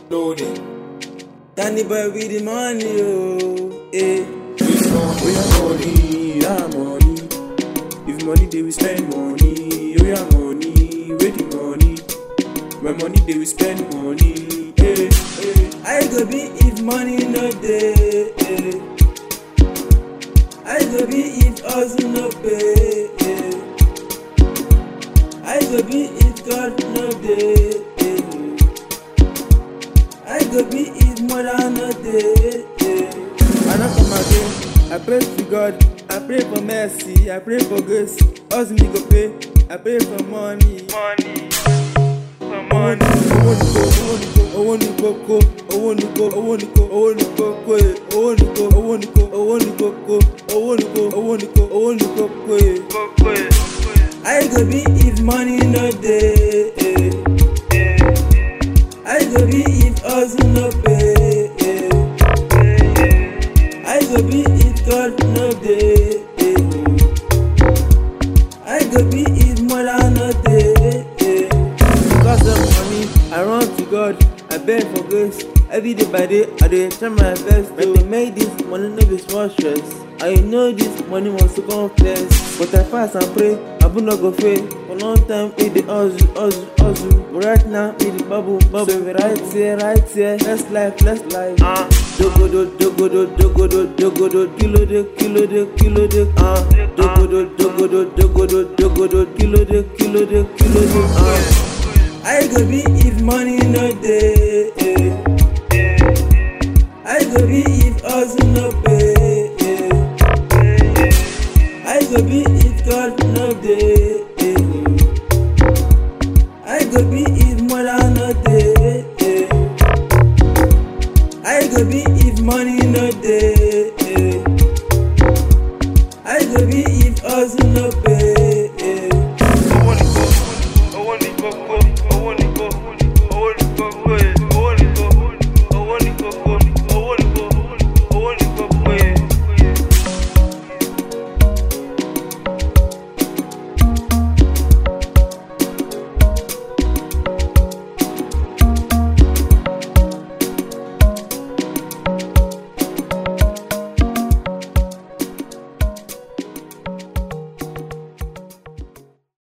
Loaded. Danny boy with the money, oh, eh. We have money, yeah, money. If money, they will spend money. We have money, wait the money. When money, they will spend money. Eh, eh. I go be if money no dey. eh. I go be if hustle no pay. eh. I go be if God no dey. eh. I go be if mother no dey. eh. I no come again. I pray to God. I pray for mercy. I pray for grace. Hustle me go pay. I pray for money. Money. For money. Owó ní kókó, owó ní kókó, owó ní kókó, owó ní kókó, owó ní kókó, owó ní kókó, owó ní kókó, owó ní kókó, owó ní kókó, owó ní kókó, owó ní kókó. I go be if money no dey. eh. I go be if hustle no pay. eh. I go be if God no dey. eh. I go be if mother no dey. eh. Because of money, I run to God. I beg for grace. Every day by day, I dey try my best to make this money no be small stress. I know this money must to come first. But I fast and pray, I will not go fail. For long time, it dey hustle, hustle, hustle. But right now, it dey bubble, bubble. So we right here, right here. Let's life, let's life. Uh. Dogodo, dogodo, dogodo, dogodo, kilo de, kilo de, kilo de. Uh. Dogodo, dogodo, dogodo, dogodo, kilo de, kilo de, kilo de. Uh. I go be if money no dey. eh. I go be if hustle no pay. eh. I go be if God no dey. eh. I go be if mother no dey. eh. I go be if money no dey. eh. I go be if hustle no pay. eh. owó ní kókó owó ní kókó